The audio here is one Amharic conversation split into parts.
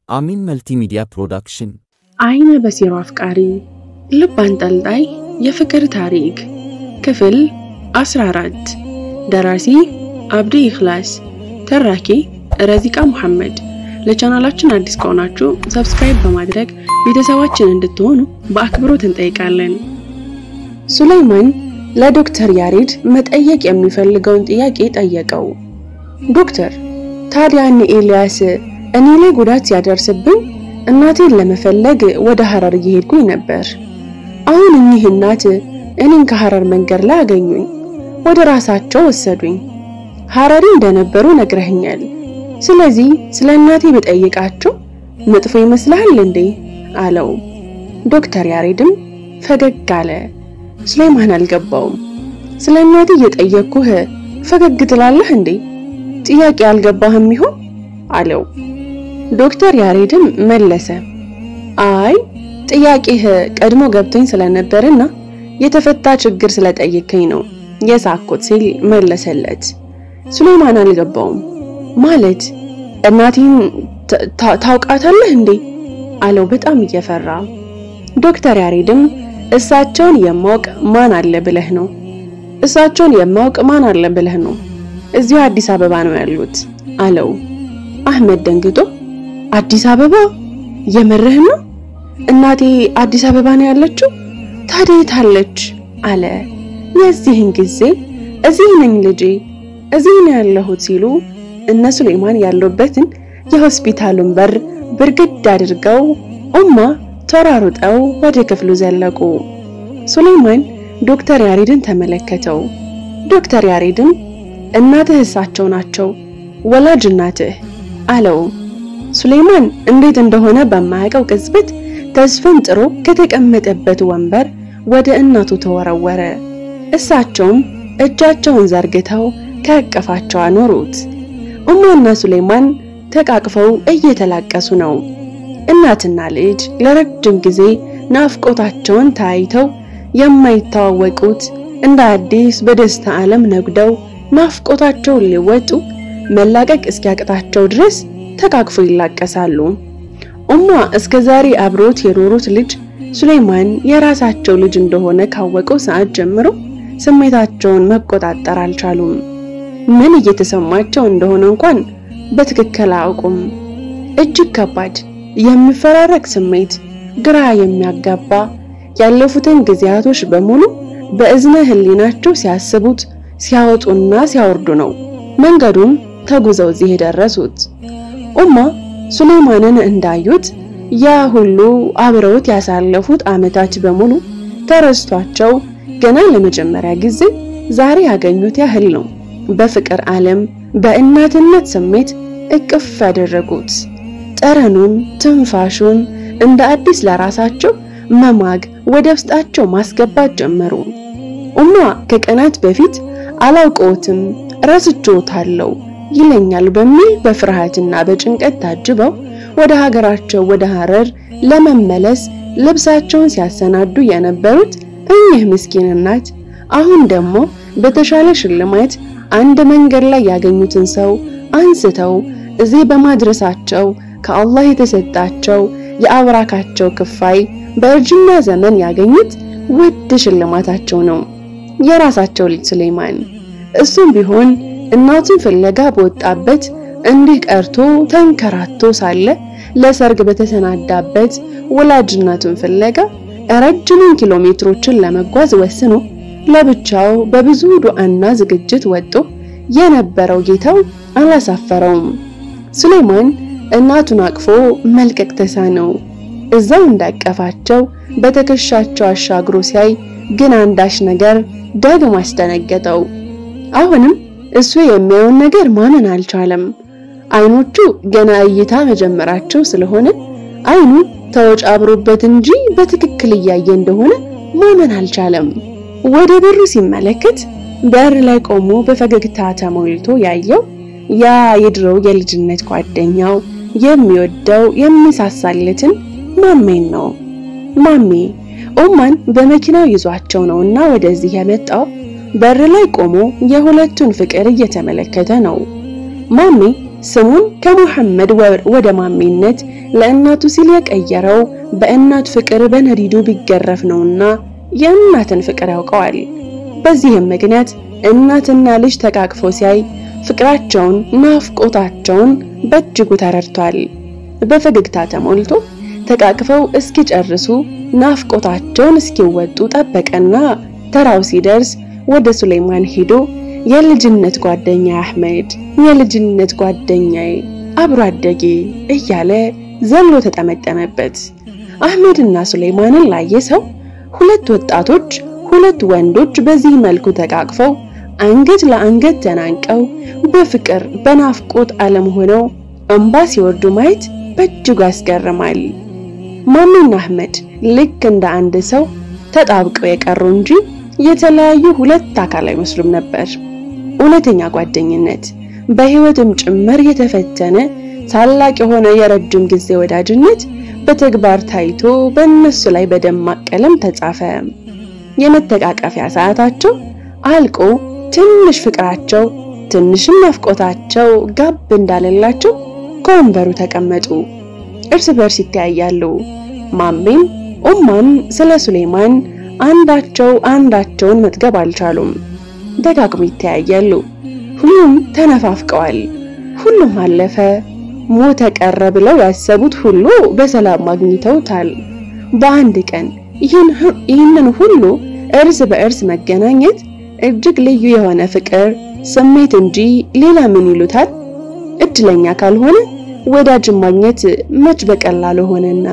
አሚን መልቲሚዲያ ፕሮዳክሽን አይነ በሲሮ አፍቃሪ ልብ አንጠልጣይ የፍቅር ታሪክ ክፍል 14 ደራሲ አብዲ ኢኽላስ ተራኪ ረዚቃ ሙሐመድ ለቻናላችን አዲስ ከሆናችሁ ሰብስክራይብ በማድረግ ቤተሰባችን እንድትሆኑ በአክብሮት እንጠይቃለን ሱለይማን ለዶክተር ያሬድ መጠየቅ የሚፈልገውን ጥያቄ ጠየቀው ዶክተር ታዲያ እነ ኤልያስ እኔ ላይ ጉዳት ሲያደርስብኝ እናቴን ለመፈለግ ወደ ሐረር እየሄድኩኝ ነበር። አሁን እኚህ እናት እኔን ከሐረር መንገድ ላይ አገኙኝ፣ ወደ ራሳቸው ወሰዱኝ። ሐረሪ እንደነበሩ ነግረህኛል። ስለዚህ ስለ እናቴ በጠይቃቸው መጥፎ ይመስልሃል እንዴ? አለው። ዶክተር ያሬድም ፈገግ አለ። ሱሌማን አልገባውም። ስለ እናቴ እየጠየቅኩህ ፈገግ ትላለህ እንዴ? ጥያቄ አልገባህም ይሆን አለው። ዶክተር ያሬድም መለሰ፣ አይ ጥያቄህ ቀድሞ ገብቶኝ ስለነበርና የተፈታ ችግር ስለጠየከኝ ነው የሳኩት ሲል መለሰለት። ሱሌማን አልገባውም። ማለት እናቴን ታውቃታለህ እንዴ አለው በጣም እየፈራ። ዶክተር ያሬድም እሳቸውን የማውቅ ማን አለ ብለህ ነው? እሳቸውን የማውቅ ማን አለ ብለህ ነው? እዚሁ አዲስ አበባ ነው ያሉት አለው። አህመድ ደንግጦ አዲስ አበባ የምርህ ነው? እናቴ አዲስ አበባ ነው ያለችው? ታዲያ የት አለች? አለ። የዚህን ጊዜ እዚህ ነኝ ልጄ፣ እዚህ ነው ያለሁት ሲሉ እነ ሱሌማን ያሉበትን የሆስፒታሉን በር ብርግድ አድርገው ኡማ ተራሩጠው ወደ ክፍሉ ዘለቁ። ሱሌማን ዶክተር ያሬድን ተመለከተው። ዶክተር ያሬድም እናትህ እሳቸው ናቸው፣ ወላጅ እናትህ አለው። ሱሌማን እንዴት እንደሆነ በማያውቀው ቅጽበት ተስፈንጥሮ ከተቀመጠበት ወንበር ወደ እናቱ ተወረወረ። እሳቸውም እጃቸውን ዘርግተው ከእቅፋቸው አኖሩት። ኡማና ሱሌማን ተቃቅፈው እየተላቀሱ ነው። እናትና ልጅ ለረጅም ጊዜ ናፍቆታቸውን ተያይተው የማይተዋወቁት እንደ አዲስ በደስታ ዓለም ነጉደው ናፍቆታቸውን ሊወጡ መላቀቅ እስኪያቅታቸው ድረስ ተቃቅፎ ይላቀሳሉ። ኡማ እስከ ዛሬ አብሮት የኖሩት ልጅ ሱሌማን የራሳቸው ልጅ እንደሆነ ካወቀው ሰዓት ጀምሮ ስሜታቸውን መቆጣጠር አልቻሉም። ምን እየተሰማቸው እንደሆነ እንኳን በትክክል አያውቁም። እጅግ ከባድ የሚፈራረቅ ስሜት፣ ግራ የሚያጋባ ያለፉትን ጊዜያቶች በሙሉ በእዝነ ህሊናቸው ሲያስቡት ሲያወጡና ሲያወርዱ ነው መንገዱን ተጉዘው እዚህ የደረሱት። ኡማ ሱሌማንን እንዳዩት ያ ሁሉ አብረውት ያሳለፉት ዓመታት በሙሉ ተረስቷቸው ገና ለመጀመሪያ ጊዜ ዛሬ ያገኙት ያህል ነው በፍቅር ዓለም በእናትነት ስሜት እቅፍ ያደረጉት። ጠረኑን፣ ትንፋሹን እንደ አዲስ ለራሳቸው መማግ ወደ ውስጣቸው ማስገባት ጀመሩ። ኡማ ከቀናት በፊት አላውቀውትም ረስቼዎታለሁ ይለኛል በሚል በፍርሃትና በጭንቀት ታጅበው ወደ ሀገራቸው ወደ ሐረር ለመመለስ ልብሳቸውን ሲያሰናዱ የነበሩት እኚህ ምስኪን እናት አሁን ደግሞ በተሻለ ሽልማት አንድ መንገድ ላይ ያገኙትን ሰው አንስተው እዚህ በማድረሳቸው ከአላህ የተሰጣቸው የአብራካቸው ክፋይ በእርጅና ዘመን ያገኙት ውድ ሽልማታቸው ነው። የራሳቸው ልጅ ሱሌማን እሱም ቢሆን እናቱን ፍለጋ በወጣበት እንዲህ ቀርቶ ተንከራቶ ሳለ ለሰርግ በተሰናዳበት ወላጅ እናቱን ፍለጋ ረጅሙን ኪሎ ሜትሮችን ለመጓዝ ወስኖ ለብቻው በብዙ ዱዓና ዝግጅት ወጥቶ የነበረው ጌታው አላሳፈረውም። ሱሌማን እናቱን አቅፎ መልቀቅ ተሳነው። እዛው እንዳቀፋቸው በትከሻቸው አሻግሮ ሲያይ ግን አንዳች ነገር ደግሞ አስደነገጠው። አሁንም እሱ የሚያየውን ነገር ማመን አልቻለም። አይኖቹ ገና እይታ መጀመራቸው ስለሆነ አይኑ ተወጫብሮበት እንጂ በትክክል እያየ እንደሆነ ማመን አልቻለም። ወደ በሩ ሲመለከት በር ላይ ቆሞ በፈገግታ ተሞልቶ ያየው ያ የድሮው የልጅነት ጓደኛው የሚወደው የሚሳሳለትን ማሜን ነው። ማሜ ኡማን በመኪናው ይዟቸው ነውና ወደዚህ የመጣው በር ላይ ቆሞ የሁለቱን ፍቅር እየተመለከተ ነው። ማሜ ስሙን ከሙሐመድ ወደ ማሜነት ለእናቱ ሲል የቀየረው በእናት ፍቅር በነዲዱ ቢገረፍ ነውና የእናትን ፍቅር ያውቀዋል። በዚህም ምክንያት እናትና ልጅ ተቃቅፎ ሲያይ ፍቅራቸውን፣ ናፍቆታቸውን በእጅጉ ተረድቷል። በፈገግታ ተሞልቶ ተቃቅፈው እስኪጨርሱ ናፍቆታቸውን እስኪወጡ ጠበቀና ተራው ሲደርስ ወደ ሱሌይማን ሄዶ የልጅነት ጓደኛ አህመድ፣ የልጅነት ጓደኛዬ፣ አብሮ አደጌ እያለ ዘሎ ተጠመጠመበት። አህመድና ሱሌይማንን ላየ ሰው ሁለት ወጣቶች ሁለት ወንዶች በዚህ መልኩ ተቃቅፈው አንገት ለአንገት ተናንቀው በፍቅር በናፍቆት ዓለም ሆነው እንባ ሲወርዱ ማየት በእጅጉ ያስገርማል። ማሜና አህመድ ልክ እንደ አንድ ሰው ተጣብቀው የቀሩ እንጂ የተለያዩ ሁለት አካል አይመስሉም ነበር። እውነተኛ ጓደኝነት በሕይወትም ጭምር የተፈተነ ታላቅ የሆነ የረጅም ጊዜ ወዳጅነት በተግባር ታይቶ በእነሱ ላይ በደማቅ ቀለም ተጻፈ። የመተቃቀፊያ ሰዓታቸው አልቆ ትንሽ ፍቅራቸው ትንሽም ናፍቆታቸው ጋብ እንዳለላቸው ከወንበሩ ተቀመጡ። እርስ በርስ ይተያያሉ። ማሜም ኡማም ስለ ሱሌይማን አንዳቸው አንዳቸውን መጥገብ አልቻሉም። ደጋግሞ ይተያያሉ። ሁሉም ተነፋፍቀዋል። ሁሉም አለፈ፣ ሞተ፣ ቀረ ብለው ያሰቡት ሁሉ በሰላም አግኝተውታል። በአንድ ቀን ይህንን ሁሉ እርስ በእርስ መገናኘት እጅግ ልዩ የሆነ ፍቅር ስሜት እንጂ ሌላ ምን ይሉታል? እድለኛ ካልሆነ ወዳጅን ማግኘት መች በቀላሉ ሆነና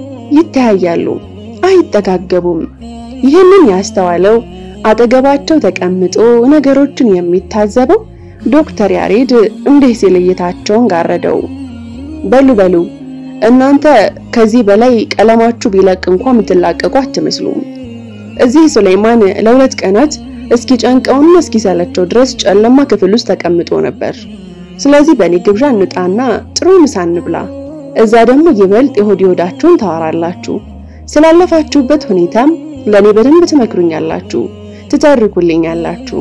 ይተያያሉ፣ አይጠጋገቡም። ይህንን ያስተዋለው አጠገባቸው ተቀምጦ ነገሮችን የሚታዘበው ዶክተር ያሬድ እንዲህ ሲል እይታቸውን ጋረደው። በሉ በሉ እናንተ ከዚህ በላይ ቀለማችሁ ቢለቅ እንኳን የምትላቀቁ አትመስሉም። እዚህ ሱሌይማን ለሁለት ቀናት እስኪ ጨንቀውና እስኪ ሰለቸው ድረስ ጨለማ ክፍል ውስጥ ተቀምጦ ነበር። ስለዚህ በእኔ ግብዣ እንጣና ጥሩ ምሳ እንብላ። እዛ ደግሞ ይበልጥ የሆድ የሆዳችሁን ታወራላችሁ። ስላለፋችሁበት ሁኔታም ለኔ በደንብ ትመክሩኛላችሁ፣ ትተርኩልኛላችሁ።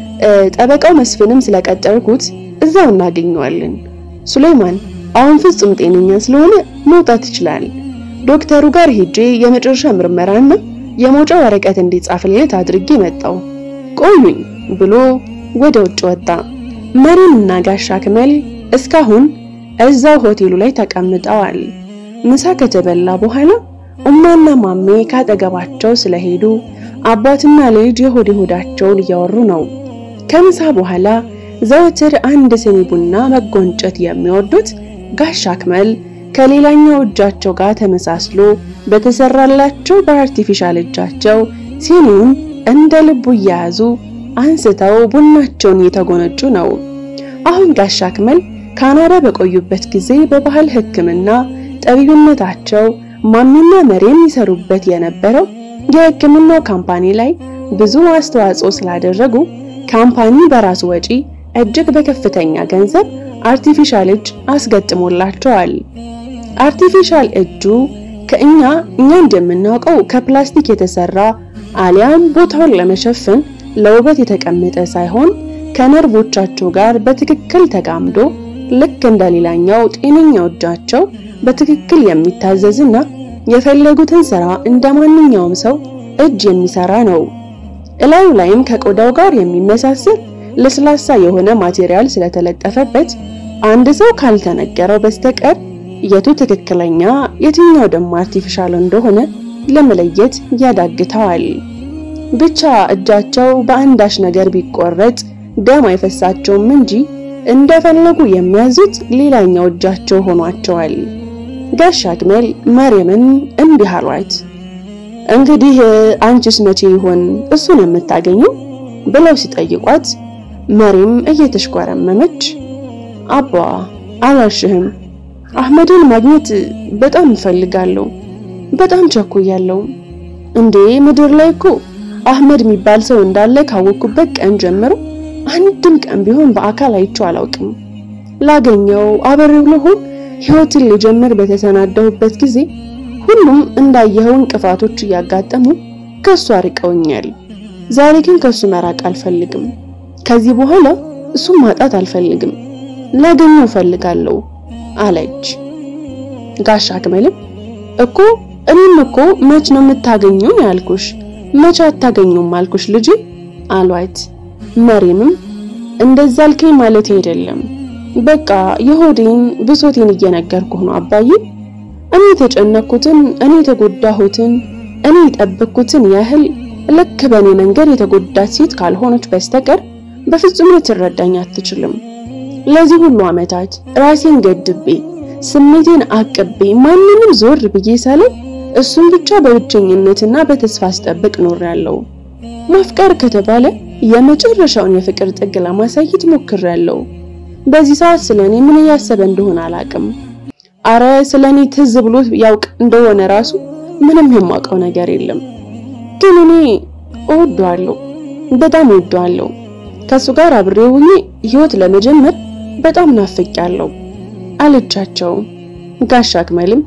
ጠበቃው መስፍንም ስለቀጠርኩት እዛው እናገኘዋለን። ሱሌይማን አሁን ፍጹም ጤነኛ ስለሆነ መውጣት ይችላል። ዶክተሩ ጋር ሄጄ የመጨረሻ ምርመራና የመውጫ ወረቀት እንዲጻፍለት አድርጌ መጣው። ቆዩኝ ብሎ ወደ ውጭ ወጣ። መሪንና ጋሻ አክመል እስካሁን እዛው ሆቴሉ ላይ ተቀምጠዋል። ምሳ ከተበላ በኋላ ኡማና ማሜ ካጠገባቸው ስለሄዱ አባትና ልጅ የሆድ ሆዳቸውን እያወሩ ነው። ከምሳ በኋላ ዘወትር አንድ ስኒ ቡና መጎንጨት የሚወዱት ጋሻ አክመል ከሌላኛው እጃቸው ጋር ተመሳስሎ በተሰራላቸው በአርቲፊሻል እጃቸው ሲኒውን እንደ ልቡ እየያዙ አንስተው ቡናቸውን እየተጎነጩ ነው። አሁን ጋሻ አክመል ካናዳ በቆዩበት ጊዜ በባህል ሕክምና ጠቢብነታቸው ማሚና መሬም ይሰሩበት የነበረው የሕክምናው ካምፓኒ ላይ ብዙ አስተዋጽኦ ስላደረጉ ካምፓኒ በራሱ ወጪ እጅግ በከፍተኛ ገንዘብ አርቲፊሻል እጅ አስገጥሞላቸዋል። አርቲፊሻል እጁ ከእኛ እኛ እንደምናውቀው ከፕላስቲክ የተሰራ አሊያም ቦታውን ለመሸፈን ለውበት የተቀመጠ ሳይሆን ከነርቮቻቸው ጋር በትክክል ተጋምዶ ልክ እንደ ሌላኛው ጤነኛው እጃቸው በትክክል የሚታዘዝና የፈለጉትን ስራ እንደ ማንኛውም ሰው እጅ የሚሰራ ነው። እላዩ ላይም ከቆዳው ጋር የሚመሳሰል ለስላሳ የሆነ ማቴሪያል ስለተለጠፈበት አንድ ሰው ካልተነገረው በስተቀር የቱ ትክክለኛ የትኛው ደግሞ አርቲፊሻል እንደሆነ ለመለየት ያዳግተዋል። ብቻ እጃቸው በአንዳች ነገር ቢቆረጥ ደም አይፈሳቸውም እንጂ እንደፈለጉ የሚያዙት ሌላኛው እጃቸው ሆኗቸዋል። ጋሻ አክመል መርየምን እንዲህ አሏት። እንግዲህ አንቺስ መቼ ይሆን እሱን የምታገኘው ብለው ሲጠይቋት መሪም እየተሽኮረመመች አባ አላሽህም፣ አህመድን ማግኘት በጣም እፈልጋለሁ፣ በጣም ቸኩያለሁ። እንዴ ምድር ላይ እኮ አህመድ የሚባል ሰው እንዳለ ካወቅኩበት ቀን ጀምሮ አንድም ቀን ቢሆን በአካል አይቼው አላውቅም። ላገኘው አብሬው ልሆን ሕይወትን ልጀምር በተሰናዳሁበት ጊዜ ሁሉም እንዳየኸው እንቅፋቶች እያጋጠሙ ከሱ አርቀውኛል። ዛሬ ግን ከሱ መራቅ አልፈልግም። ከዚህ በኋላ እሱን ማጣት አልፈልግም። ላገኘው እፈልጋለሁ አለች። ጋሻ አክመልም እኮ እኔም እኮ መች ነው የምታገኙን ያልኩሽ፣ መች አታገኙም አልኩሽ ልጅ አሏት። መሪምም እንደዛ አልከኝ ማለት አይደለም፣ በቃ የሆዴን ብሶቴን እየነገርኩህ ነው አባዬ። እኔ የተጨነኩትን እኔ የተጎዳሁትን እኔ የጠበቅኩትን ያህል ልክ በእኔ መንገድ የተጎዳች ሴት ካልሆነች በስተቀር በፍጹም ልትረዳኝ አትችልም። ለዚህ ሁሉ ዓመታት ራሴን ገድቤ ስሜቴን አቅቤ ማንንም ዞር ብዬ ሳላይ እሱን ብቻ በብቸኝነትና በተስፋ አስጠብቅ ኖሬያለሁ። ማፍቀር ከተባለ የመጨረሻውን የፍቅር ጥግ ለማሳየት ሞክሬያለሁ። በዚህ ሰዓት ስለኔ ምን እያሰበ እንደሆነ አላቅም። አረ ስለኔ ትዝ ብሎ ያውቅ እንደሆነ ራሱ ምንም የማውቀው ነገር የለም። ግን እኔ እወደዋለሁ፣ በጣም እወደዋለሁ። ከሱ ጋር አብሬ ሆኜ ህይወት ለመጀመር በጣም ናፍቄያለሁ አለቻቸው። ጋሻ አክመልም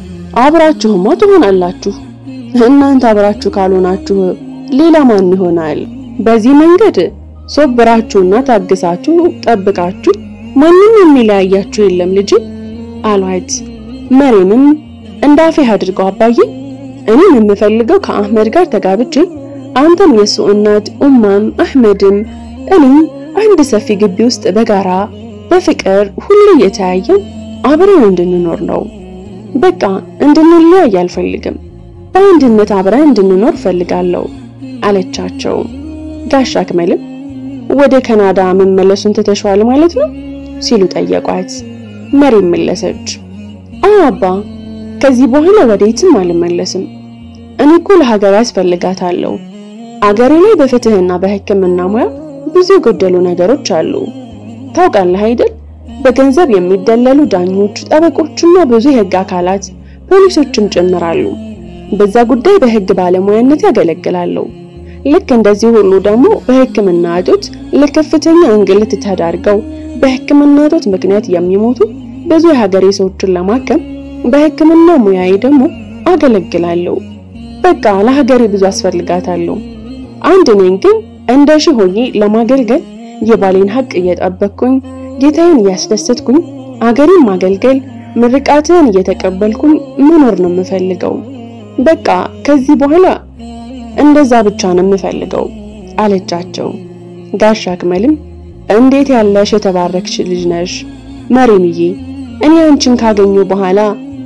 አብራችሁማ ትሆናላችሁ፣ እናንተ አብራችሁ ካልሆናችሁ ሌላ ማን ይሆናል? በዚህ መንገድ ሶብራችሁና ታግሳችሁ ጠብቃችሁ ማንም የሚለያያችሁ የለም ልጅ አሏት። መሬምም እንዳፌህ አድርገው አባዬ፣ እኔም የምፈልገው ከአህመድ ጋር ተጋብቼ አንተም የሱ እናት ኡማም አህመድም እኔም አንድ ሰፊ ግቢ ውስጥ በጋራ በፍቅር ሁሉ እየተያየን አብረን እንድንኖር ነው። በቃ እንድንለያይ አልፈልግም። በአንድነት አብረን እንድንኖር ፈልጋለሁ አለቻቸው። ጋሻ አክመልም ወደ ካናዳ መመለሱን ትተሽዋል ማለት ነው ሲሉ ጠየቋት። መሬም መለሰች፣ አዎ አባ፣ ከዚህ በኋላ ወዴትም አልመለስም። እኔ እኮ ለሀገር ያስፈልጋታለሁ። አገሬ ላይ በፍትህና በሕክምና ሙያ ብዙ የጎደሉ ነገሮች አሉ። ታውቃለህ አይደል? በገንዘብ የሚደለሉ ዳኞች፣ ጠበቆችና ብዙ የህግ አካላት ፖሊሶችም ጭምራሉ። በዛ ጉዳይ በህግ ባለሙያነት ያገለግላሉ። ልክ እንደዚህ ሁሉ ደግሞ በሕክምና እጦት ለከፍተኛ እንግልት ተዳርገው በሕክምና እጦት ምክንያት የሚሞቱ ብዙ የሀገሬ ሰዎችን ለማከም በሕክምና ሙያዬ ደግሞ አገለግላለሁ። በቃ ለሀገሬ ብዙ አስፈልጋታለሁ። አንድ ነኝ ግን እንደ ሺህ ሆኜ ለማገልገል የባሌን ሀቅ እየጠበቅኩኝ ጌታዬን እያስደሰትኩኝ አገሬን ማገልገል ምርቃትን እየተቀበልኩኝ መኖር ነው የምፈልገው። በቃ ከዚህ በኋላ እንደዛ ብቻ ነው የምፈልገው አለቻቸው። ጋሻ አክመልም እንዴት ያለሽ የተባረክሽ ልጅ ነሽ መሪምዬ፣ እኔ አንቺን ካገኘሁ በኋላ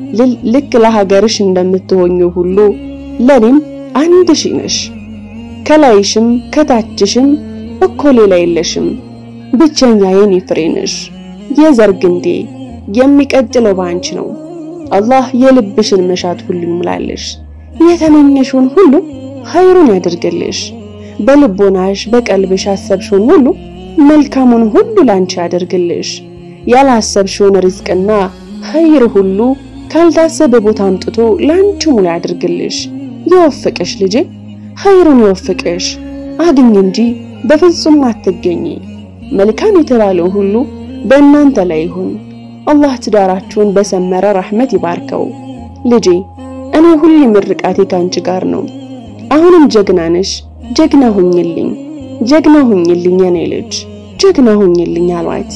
ልክ ለሀገርሽ እንደምትሆኙ ሁሉ ለኔም አንድ ሺህ ነሽ። ከላይሽም ከታችሽም እኮ ሌላ የለሽም። ብቸኛ የኔ ፍሬ ነሽ፣ የዘር ግንዴ። የሚቀጥለው ባንቺ ነው። አላህ የልብሽን መሻት ሁሉ ይሙላልሽ፣ የተመኘሽውን ሁሉ ኸይሩን ያድርግልሽ። በልቦናሽ በቀልብሽ ያሰብሽውን ሁሉ መልካሙን ሁሉ ላንቺ ያደርግልሽ። ያላሰብሽውን ሪዝቅና ኸይር ሁሉ ካልታሰበ ቦታ አምጥቶ ላንቺ ሙሉ ያድርግልሽ። ይወፍቅሽ ልጄ፣ ኸይሩን ይወፍቅሽ። አግኝ እንጂ በፍጹም አትገኝ። መልካም የተባለው ሁሉ በእናንተ ላይ ይሁን። አላህ ትዳራችሁን በሰመረ ረህመት ይባርከው። ልጄ እኔ ሁሌ ምርቃቴ ካንቺ ጋር ነው። አሁንም ጀግና ነሽ። ጀግና ሁኝልኝ፣ ጀግና ሁኝልኝ የኔ ልጅ፣ ጀግና ሁኝልኝ አሏት።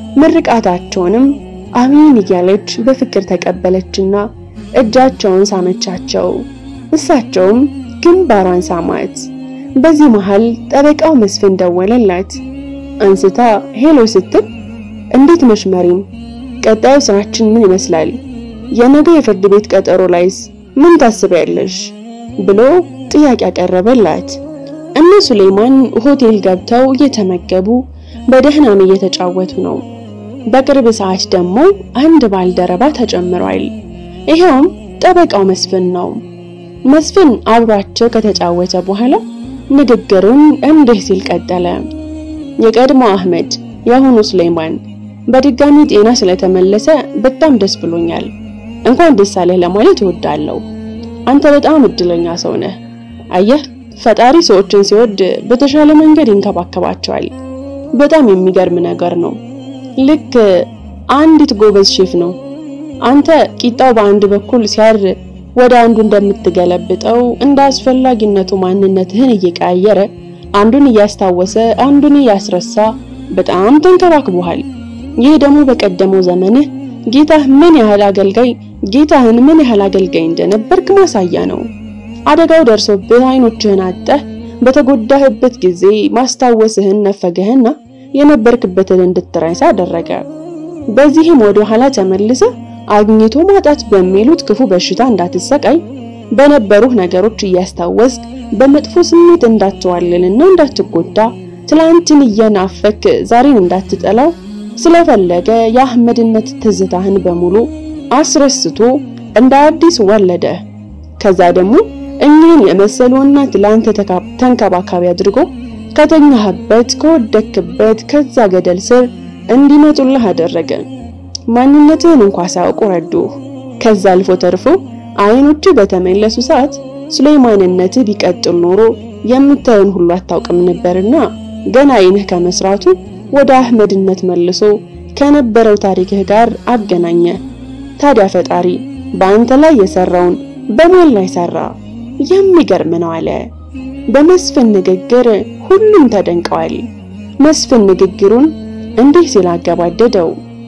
ምርቃታቸውንም አሚን እያለች በፍቅር ተቀበለችና እጃቸውን ሳመቻቸው። እሳቸውም ግንባሯን ሳማት። በዚህ መሃል ጠበቃው መስፍን ደወለላት። አንስታ ሄሎ ስትል እንዴት ነሽ መሪም? ቀጣዩ ስራችን ምን ይመስላል? የነገ የፍርድ ቤት ቀጠሮ ላይስ ምን ታስቢያለሽ? ብሎ ጥያቄ ያቀረበላት። እነ ሱሌማን ሆቴል ገብተው እየተመገቡ በደህናም እየተጫወቱ ነው። በቅርብ ሰዓት ደግሞ አንድ ባልደረባ ተጨምሯል። ይሄውም ጠበቃው መስፍን ነው። መስፍን አብሯቸው ከተጫወተ በኋላ ንግግሩን እንዲህ ሲል ቀጠለ። የቀድሞ አህመድ የአሁኑ ሱሌማን በድጋሚ ጤና ስለተመለሰ በጣም ደስ ብሎኛል። እንኳን ደስ አለህ ለማለት እወዳለሁ። አንተ በጣም እድለኛ ሰው ነህ። አየህ ፈጣሪ ሰዎችን ሲወድ በተሻለ መንገድ ይንከባከባቸዋል። በጣም የሚገርም ነገር ነው። ልክ አንዲት ጎበዝ ሼፍ ነው። አንተ ቂጣው በአንድ በኩል ሲያር ወደ አንዱ እንደምትገለብጠው እንደ አስፈላጊነቱ ማንነትህን እየቀያየረ አንዱን እያስታወሰ አንዱን እያስረሳ በጣም ተንከባክቦሃል። ይህ ደግሞ በቀደመው ዘመንህ ጌታህ ምን ያህል አገልጋይ ጌታህን ምን ያህል አገልጋይ እንደነበርክ ማሳያ ነው። አደጋው ደርሶብህ አይኖችህን አጠህ በተጎዳህበት ጊዜ ማስታወስህን ነፈገህና የነበርክበትን እንድትረሳ አደረገ። በዚህም ወደ ኋላ ተመልሰህ አግኝቶ ማጣት በሚሉት ክፉ በሽታ እንዳትሰቃይ በነበሩህ ነገሮች እያስታወስክ በመጥፎ ስሜት እንዳትዋልልና እንዳትጎዳ ትላንትን እየናፈክ ዛሬን እንዳትጠላው ስለፈለገ የአህመድነት ትዝታህን በሙሉ አስረስቶ እንደ አዲስ ወለደ። ከዛ ደግሞ እኚህን የመሰሉና ትላንት ተንከባካቢ አድርጎ ከተኛህበት ከወደክበት ከዛ ገደል ስር እንዲመጡልህ አደረገ። ማንነትህን እንኳ ሳያውቁ ረዱህ። ከዛ አልፎ ተርፎ አይኖች በተመለሱ ሰዓት ሱሌማንነትህ ቢቀጥል ኖሮ የምታየውን ሁሉ አታውቅም ነበርና ገና አይንህ ከመስራቱ ወደ አህመድነት መልሶ ከነበረው ታሪክህ ጋር አገናኘ። ታዲያ ፈጣሪ በአንተ ላይ የሰራውን በማን ላይ ሰራ? የሚገርም ነው አለ። በመስፍን ንግግር ሁሉም ተደንቀዋል። መስፍን ንግግሩን እንዲህ ሲል አገባደደው።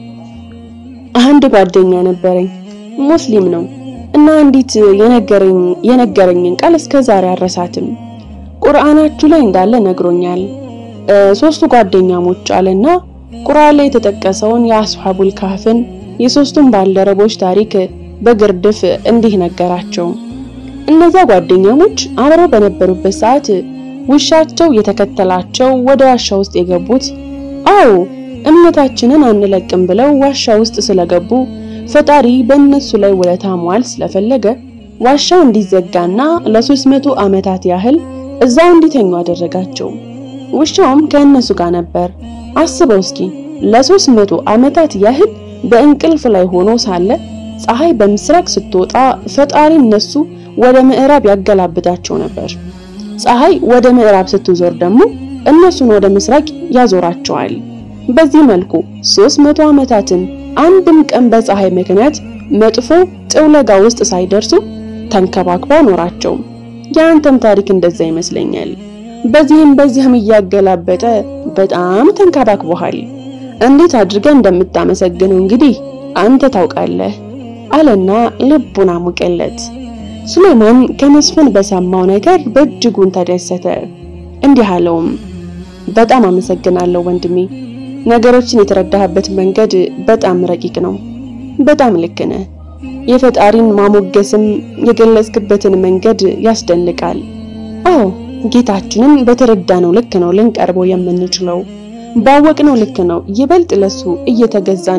አንድ ጓደኛ ነበረኝ፣ ሙስሊም ነው እና አንዲት የነገረኝ የነገረኝን ቃል እስከ ዛሬ አረሳትም። ቁርአናችሁ ላይ እንዳለ ነግሮኛል። ሶስቱ ጓደኛሞች አለና ቁርአን ላይ የተጠቀሰውን የአስሐቡል ካህፍን የሶስቱም ባልደረቦች ታሪክ በግርድፍ እንዲህ ነገራቸው። እነዛ ጓደኛሞች አብረው በነበሩበት ሰዓት ውሻቸው የተከተላቸው ወደ ዋሻ ውስጥ የገቡት አዎ እምነታችንን አንለቅም ብለው ዋሻ ውስጥ ስለገቡ ፈጣሪ በእነሱ ላይ ውለታ መዋል ስለፈለገ ዋሻው እንዲዘጋና ለሶስት መቶ ዓመታት ያህል እዛው እንዲተኙ አደረጋቸው። ውሻውም ከእነሱ ጋር ነበር። አስበው እስኪ ለሶስት መቶ ዓመታት ያህል በእንቅልፍ ላይ ሆኖ ሳለ ፀሐይ በምስራቅ ስትወጣ ፈጣሪ እነሱ ወደ ምዕራብ ያገላብጣቸው ነበር። ፀሐይ ወደ ምዕራብ ስትዞር ደግሞ እነሱን ወደ ምስራቅ ያዞራቸዋል። በዚህ መልኩ 300 ዓመታትን አንድም ቀን በፀሐይ ምክንያት መጥፎ ጥውለጋ ውስጥ ሳይደርሱ ተንከባክባ ኖራቸው። የአንተም ታሪክ እንደዛ ይመስለኛል። በዚህም በዚህም እያገላበጠ በጣም ተንከባክቦሃል። እንዴት አድርገህ እንደምታመሰግነው እንግዲህ አንተ ታውቃለህ አለና ልቡን አሙቀለት። ሱሌማን ከመስፍን በሰማው ነገር በእጅጉን ተደሰተ። እንዲህ አለውም፣ በጣም አመሰግናለሁ ወንድሜ። ነገሮችን የተረዳህበት መንገድ በጣም ረቂቅ ነው። በጣም ልክ ነህ። የፈጣሪን ማሞገስም የገለጽክበትን መንገድ ያስደንቃል። አዎ ጌታችንን በተረዳነው ልክ ነው ልንቀርበው የምንችለው። ባወቅነው ልክ ነው ይበልጥ ለሱ እየተገዛን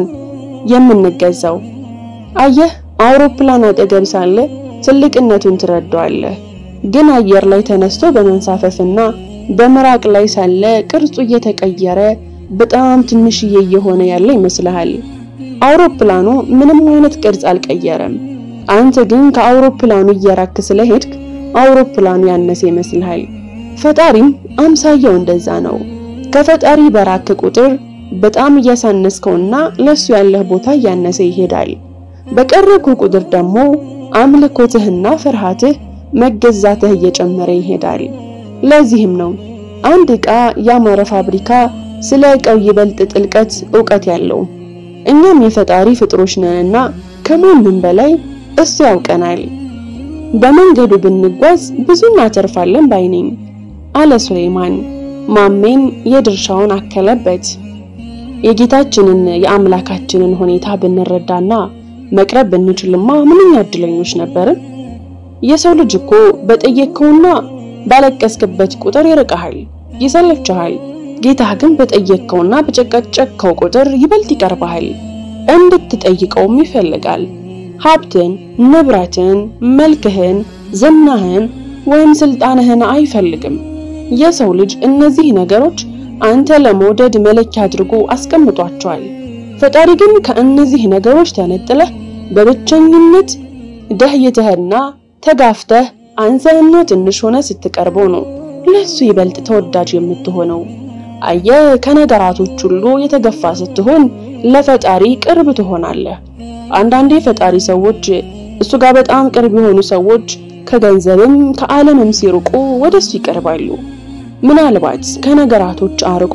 የምንገዛው። አየህ አውሮፕላን አጠገብ ሳለ ትልቅነቱን ትረዳዋለህ። ግን አየር ላይ ተነስቶ በመንሳፈፍና በምራቅ ላይ ሳለ ቅርጹ እየተቀየረ በጣም ትንሽዬ እየሆነ ያለ ይመስልሃል። አውሮፕላኑ ምንም አይነት ቅርጽ አልቀየረም። አንተ ግን ከአውሮፕላኑ እየራክ ስለሄድክ አውሮፕላኑ ያነሰ ይመስልሃል። ፈጣሪም አምሳያው እንደዛ ነው። ከፈጣሪ በራክ ቁጥር በጣም እያሳነስከውና ለሱ ያለህ ቦታ እያነሰ ይሄዳል። በቀረብኩ ቁጥር ደግሞ አምልኮትህና ፍርሃትህ መገዛትህ እየጨመረ ይሄዳል። ለዚህም ነው አንድ ዕቃ ያማረ ፋብሪካ ስለ ዕቃው ይበልጥ ጥልቀት ዕውቀት ያለው። እኛም የፈጣሪ ፍጥሮች ነንና ከማንም በላይ እሱ ያውቀናል። በመንገዱ ብንጓዝ ብዙ እናተርፋለን ባይነኝ አለ ሱሌማን። ማሜን የድርሻውን አከለበት። የጌታችንን የአምላካችንን ሁኔታ ብንረዳና መቅረብ ብንችልማ ምንኛ እድለኞች ነበርን። የሰው ልጅ እኮ በጠየቅከውና ባለቀስክበት ቁጥር ይርቀሃል፣ ይሰለችሃል። ጌታህ ግን በጠየቅከውና በጨቀጨቅከው ቁጥር ይበልጥ ይቀርብሃል፣ እንድትጠይቀውም ይፈልጋል። ሀብትን፣ ንብረትን፣ መልክህን፣ ዝናህን ወይም ስልጣንህን አይፈልግም። የሰው ልጅ እነዚህ ነገሮች አንተ ለመውደድ መለኪያ አድርጎ አስቀምጧቸዋል። ፈጣሪ ግን ከእነዚህ ነገሮች ተነጥለህ በብቸኝነት ደህይተህና ተጋፍተህ አንሰህና ትንሽ ሆነ ስትቀርበው ነው ለሱ ይበልጥ ተወዳጅ የምትሆነው። አየህ፣ ከነገራቶች ሁሉ የተገፋ ስትሆን ለፈጣሪ ቅርብ ትሆናለህ። አንዳንዴ ፈጣሪ ሰዎች እሱ ጋር በጣም ቅርብ የሆኑ ሰዎች ከገንዘብም ከዓለምም ሲርቁ ወደሱ ይቀርባሉ። ምናልባት ከነገራቶች አርቆ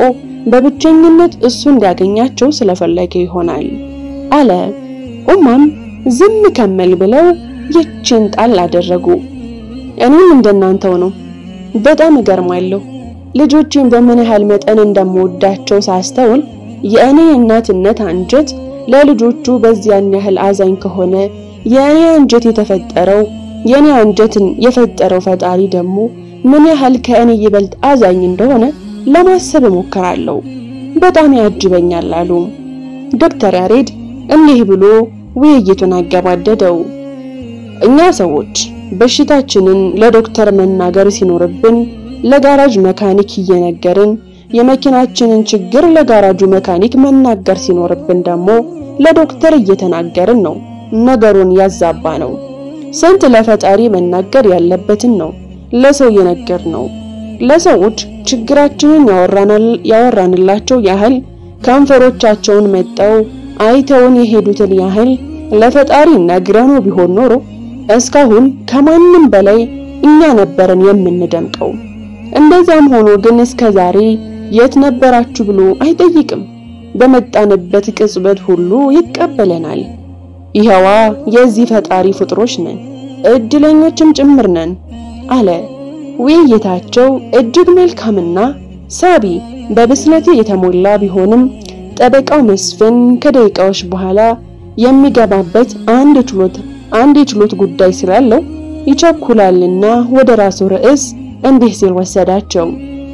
በብቸኝነት እሱ እንዲያገኛቸው ስለፈለገ ይሆናል አለ። ኡማም ዝም ከመል ብለው ይችን ጣል አደረጉ። እኔም እንደናንተው ነው። በጣም እገርማለሁ። ልጆቼን በምን ያህል መጠን እንደምወዳቸው ሳስተውል የእኔ እናትነት አንጀት ለልጆቹ በዚያን ያህል አዛኝ ከሆነ የእኔ አንጀት የተፈጠረው የእኔ አንጀትን የፈጠረው ፈጣሪ ደግሞ ምን ያህል ከእኔ ይበልጥ አዛኝ እንደሆነ ለማሰብ እሞክራለሁ። በጣም ያጅበኛል አሉ ዶክተር ያሬድ እንዲህ ብሎ ውይይቱን አገባደደው። እኛ ሰዎች በሽታችንን ለዶክተር መናገር ሲኖርብን ለጋራጅ መካኒክ እየነገርን የመኪናችንን ችግር ለጋራጁ መካኒክ መናገር ሲኖርብን ደግሞ ለዶክተር እየተናገርን ነው። ነገሩን ያዛባ ነው። ስንት ለፈጣሪ መናገር ያለበትን ነው ለሰው የነገር ነው። ለሰዎች ችግራችንን ያወራንላቸው ያህል ከንፈሮቻቸውን መጠው አይተውን የሄዱትን ያህል ለፈጣሪ ነግረነው ቢሆን ኖሮ እስካሁን ከማንም በላይ እኛ ነበርን የምንደምቀው። እንደዛም ሆኖ ግን እስከ ዛሬ የት ነበራችሁ ብሎ አይጠይቅም። በመጣንበት ቅጽበት ሁሉ ይቀበለናል። ይኸዋ የዚህ ፈጣሪ ፍጥሮች ነን፣ እድለኞችም ጭምር ነን አለ። ውይይታቸው እጅግ መልካምና ሳቢ በብስለት የተሞላ ቢሆንም ጠበቃው መስፍን ከደቂቃዎች በኋላ የሚገባበት አንድ ችሎት አንድ የችሎት ጉዳይ ስላለው ይቸኩላልና ወደ ራሱ ርዕስ እንዲህ ሲል ወሰዳቸው።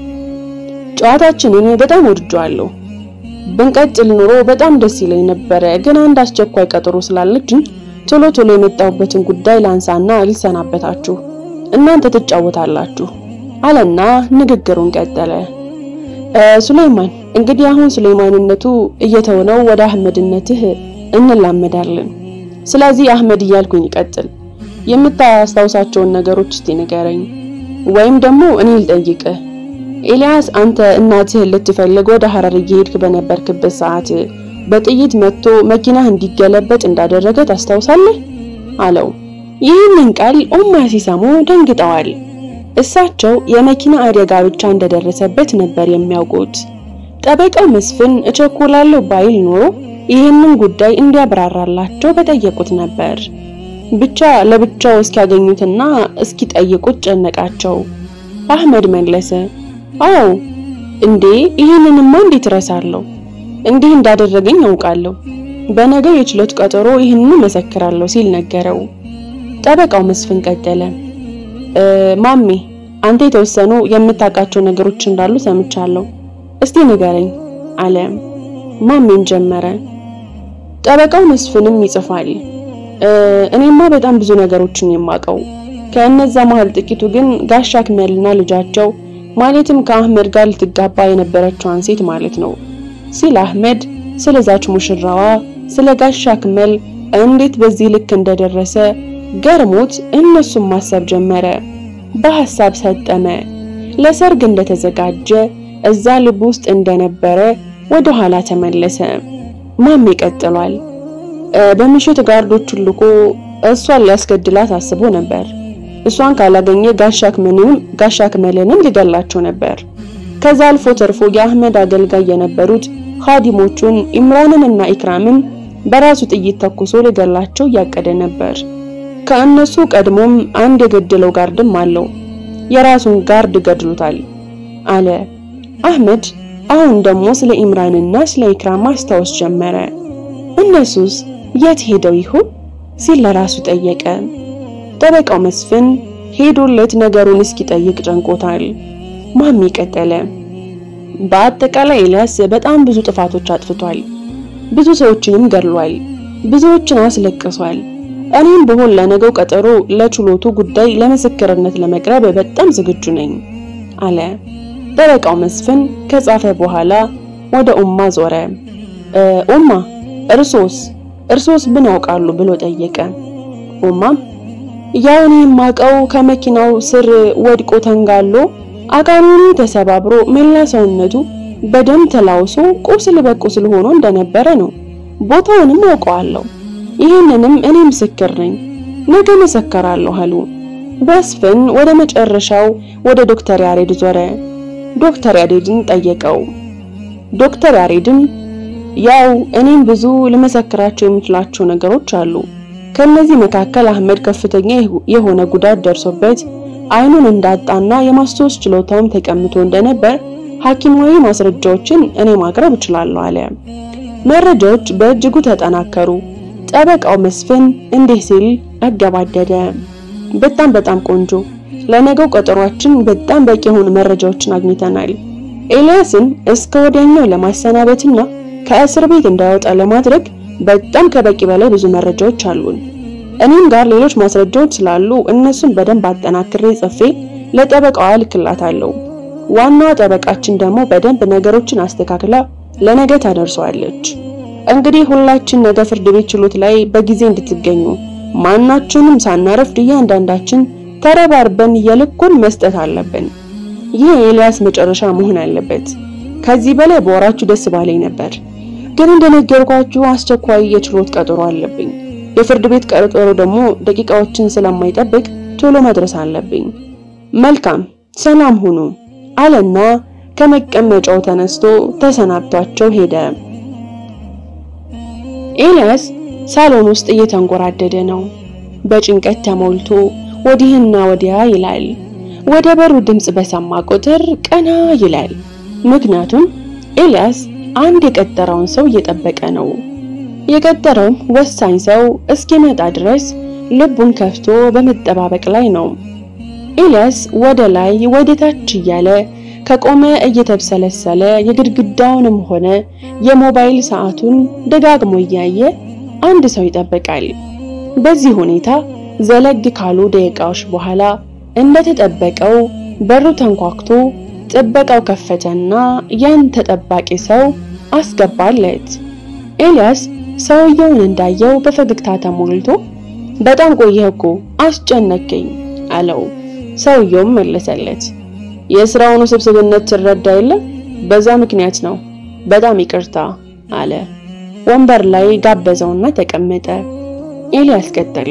ጨዋታችንን በጣም ወድጄዋለሁ። ብንቀጥል ኑሮ በጣም ደስ ይለኝ ነበረ፣ ግን አንድ አስቸኳይ ቀጠሮ ስላለችኝ ቶሎ ቶሎ የመጣሁበትን ጉዳይ ላንሳና ልሰናበታችሁ፣ እናንተ ትጫወታላችሁ አለና ንግግሩን ቀጠለ። ሱሌይማን እንግዲህ አሁን ሱሌይማንነቱ እየተወነው ወደ አህመድነትህ እንላመዳለን። ስለዚህ አህመድ እያልኩኝ ይቀጥል። የምታስታውሳቸውን ነገሮች እስቲ ንገረኝ፣ ወይም ደግሞ እኔ ልጠይቅህ። ኤልያስ አንተ እናትህን ልትፈልግ ወደ ሐረር እየሄድክ በነበርክበት ሰዓት በጥይት መጥቶ መኪናህ እንዲገለበጥ እንዳደረገ ታስታውሳለህ? አለው። ይህንን ቃል ኡማ ሲሰሙ ደንግጠዋል። እሳቸው የመኪና አደጋ ብቻ እንደደረሰበት ነበር የሚያውቁት። ጠበቃው መስፍን እቸኮላለሁ ባይል ኖሮ ይህንን ጉዳይ እንዲያብራራላቸው በጠየቁት ነበር። ብቻ ለብቻው እስኪያገኙትና እስኪጠይቁት ጨነቃቸው። አህመድ መለሰ፣ አዎ እንዴ ይህንንማ እንዴት እረሳለሁ? እንዲህ እንዳደረገኝ አውቃለሁ። በነገው የችሎት ቀጠሮ ይህንን መሰክራለሁ ሲል ነገረው። ጠበቃው መስፍን ቀጠለ፣ ማሜ አንተ የተወሰኑ የምታውቃቸው ነገሮች እንዳሉ ሰምቻለሁ። እስቲ ንገረኝ አለ። ማሜም ጀመረ። ጠበቃው መስፍንም ይጽፋል። እኔማ በጣም ብዙ ነገሮችን የማውቀው ከእነዛ መሀል ጥቂቱ ግን ጋሻ አክመልና ልጃቸው ማለትም ከአህመድ ጋር ልትጋባ የነበረችዋን ሴት ማለት ነው ሲል አህመድ ስለዛች ሙሽራዋ ስለ ጋሻ አክመል እንዴት በዚህ ልክ እንደደረሰ ገርሞት እነሱም ማሰብ ጀመረ። በሐሳብ ሰጠመ። ለሰርግ እንደተዘጋጀ እዛ ልብ ውስጥ እንደነበረ ወደ ኋላ ተመለሰ። ማሜ ቀጥሏል። በምሽት ጋርዶቹን ልኮ እሷን ሊያስገድላት አስቦ ነበር። እሷን ካላገኘ ጋሻ አክመልንም ሊገላቸው ነበር። ከዛ አልፎ ተርፎ የአህመድ አገልጋይ የነበሩት ኻዲሞቹን ኢምራንን እና ኢክራምን በራሱ ጥይት ተኩሶ ሊገላቸው እያቀደ ነበር። ከእነሱ ቀድሞም አንድ የገደለው ጋርድም አለው። የራሱን ጋርድ ገድሎታል አለ አህመድ። አሁን ደግሞ ስለ ኢምራንና ስለ ኢክራም ማስታወስ ጀመረ። እነሱስ የት ሄደው ይሆን ሲል ለራሱ ጠየቀ። ጠበቃው መስፍን ሄዶለት ነገሩን እስኪጠይቅ ጨንቆታል። ማሚ ቀጠለ። በአጠቃላይ ኤልያስ በጣም ብዙ ጥፋቶች አጥፍቷል። ብዙ ሰዎችንም ገድሏል። ብዙዎችን አስለቅሷል። እኔም ብሆን ለነገው ቀጠሮ ለችሎቱ ጉዳይ ለምስክርነት ለመቅረብ በጣም ዝግጁ ነኝ አለ። ጠበቃው መስፍን ከጻፈ በኋላ ወደ ኡማ ዞረ። ኡማ እርሶስ እርሶስ ምን ያውቃሉ ብሎ ጠየቀ። ኡማም ያው እኔ የማውቀው ከመኪናው ስር ወድቆ ተንጋሎ አካሉን ተሰባብሮ መላ ሰውነቱ በደም ተላውሶ ቁስል በቁስል ሆኖ እንደነበረ ነው። ቦታውንም አውቀዋለሁ። ይህንንም እኔ ምስክር ነኝ፣ ነገ መሰከራለሁ አሉ። መስፍን ወደ መጨረሻው ወደ ዶክተር ያሬድ ዞረ። ዶክተር ያሬድን ጠየቀው። ዶክተር ያሬድም ያው እኔም ብዙ ልመሰክራቸው የምችላቸው ነገሮች አሉ። ከነዚህ መካከል አህመድ ከፍተኛ የሆነ ጉዳት ደርሶበት አይኑን እንዳጣና የማስታወስ ችሎታውም ተቀምቶ እንደነበር ሐኪማዊ ማስረጃዎችን እኔ ማቅረብ እችላለሁ አለ። መረጃዎች በእጅጉ ተጠናከሩ። ጠበቃው መስፍን እንዲህ ሲል አገባደደ። በጣም በጣም ቆንጆ። ለነገው ቀጠሯችን በጣም በቂ የሆኑ መረጃዎችን አግኝተናል። ኤልያስን እስከ ወዲያኛው ለማሰናበትና ከእስር ቤት እንዳይወጣ ለማድረግ በጣም ከበቂ በላይ ብዙ መረጃዎች አሉን። እኔም ጋር ሌሎች ማስረጃዎች ስላሉ እነሱን በደንብ አጠናክሬ ጽፌ ለጠበቃዋ ልክላታለሁ። ዋናዋ ጠበቃችን ደግሞ በደንብ ነገሮችን አስተካክላ ለነገ ታደርሰዋለች። እንግዲህ ሁላችን ነገ ፍርድ ቤት ችሎት ላይ በጊዜ እንድትገኙ ማናችንም ሳናረፍድ እያንዳንዳችን ተረባርበን የልኩን መስጠት አለብን። ይህ የኤልያስ መጨረሻ መሆን አለበት። ከዚህ በላይ በወራችሁ ደስ ባለኝ ነበር፣ ግን እንደነገርኳችሁ አስቸኳይ የችሎት ቀጠሮ አለብኝ። የፍርድ ቤት ቀጠሮ ደግሞ ደቂቃዎችን ስለማይጠብቅ ቶሎ መድረስ አለብኝ። መልካም ሰላም ሁኑ አለና ከመቀመጫው ተነስቶ ተሰናብቷቸው ሄደ። ኤልያስ ሳሎን ውስጥ እየተንጎራደደ ነው። በጭንቀት ተሞልቶ ወዲህና ወዲያ ይላል። ወደ በሩ ድምጽ በሰማ ቁጥር ቀና ይላል። ምክንያቱም ኤልያስ አንድ የቀጠረውን ሰው እየጠበቀ ነው። የቀጠረውም ወሳኝ ሰው እስኪመጣ ድረስ ልቡን ከፍቶ በመጠባበቅ ላይ ነው። ኤልያስ ወደ ላይ ወደ ታች እያለ ከቆመ እየተብሰለሰለ የግድግዳውንም ሆነ የሞባይል ሰዓቱን ደጋግሞ እያየ አንድ ሰው ይጠብቃል። በዚህ ሁኔታ ዘለግ ካሉ ደቂቃዎች በኋላ እንደተጠበቀው በሩ ተንኳክቶ ጥበቃው ከፈተና ያን ተጠባቂ ሰው አስገባለት። ኤልያስ ሰውየውን እንዳየው በፈገግታ ተሞልቶ በጣም ቆየህ እኮ አስጨነቀኝ አለው። ሰውየውም መለሰለት የስራውን ውስብስብነት ትረዳ የለ በዛ ምክንያት ነው። በጣም ይቅርታ አለ። ወንበር ላይ ጋበዘውና ተቀመጠ። ኤልያስ ቀጠለ።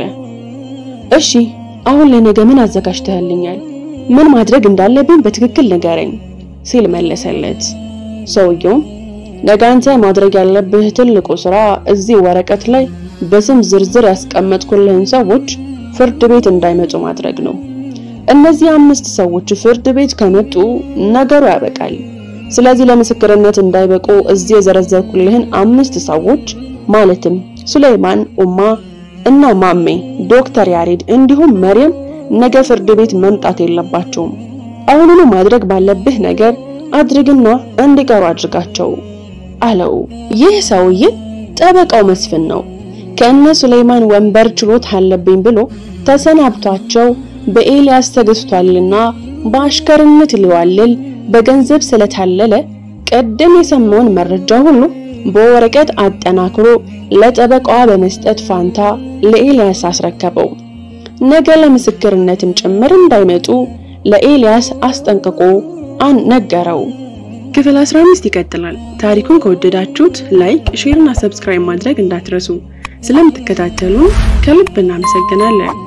እሺ አሁን ለነገ ምን አዘጋጅተህልኛል? ምን ማድረግ እንዳለብኝ በትክክል ንገረኝ ሲል መለሰለት። ሰውየውም ነገ አንተ ማድረግ ያለብህ ትልቁ ስራ እዚህ ወረቀት ላይ በስም ዝርዝር ያስቀመጥኩልህን ሰዎች ፍርድ ቤት እንዳይመጡ ማድረግ ነው። እነዚህ አምስት ሰዎች ፍርድ ቤት ከመጡ ነገሩ ያበቃል። ስለዚህ ለምስክርነት እንዳይበቁ እዚህ የዘረዘርኩልህን አምስት ሰዎች ማለትም ሱሌይማን፣ ኡማ እና ማሜ፣ ዶክተር ያሬድ እንዲሁም መርየም ነገ ፍርድ ቤት መምጣት የለባቸውም። አሁኑኑ ማድረግ ባለብህ ነገር አድርግና እንዲቀሩ አድርጋቸው አለው። ይህ ሰውዬ ጠበቃው መስፍን ነው። ከእነ ሱሌይማን ወንበር ችሎት አለብኝ ብሎ ተሰናብቷቸው በኤልያስ ተገዝቷልና በአሽከርነት ሊዋልል በገንዘብ ስለታለለ ቀደም የሰማውን መረጃ ሁሉ በወረቀት አጠናክሮ ለጠበቃዋ በመስጠት ፋንታ ለኤልያስ አስረከበው። ነገ ለምስክርነትም ጭምር እንዳይመጡ ለኤልያስ አስጠንቅቆ ነገረው። ክፍል 15 ይቀጥላል። ታሪኩን ከወደዳችሁት ላይክ፣ ሼር እና ሰብስክራይብ ማድረግ እንዳትረሱ። ስለምትከታተሉ ከልብ እናመሰግናለን።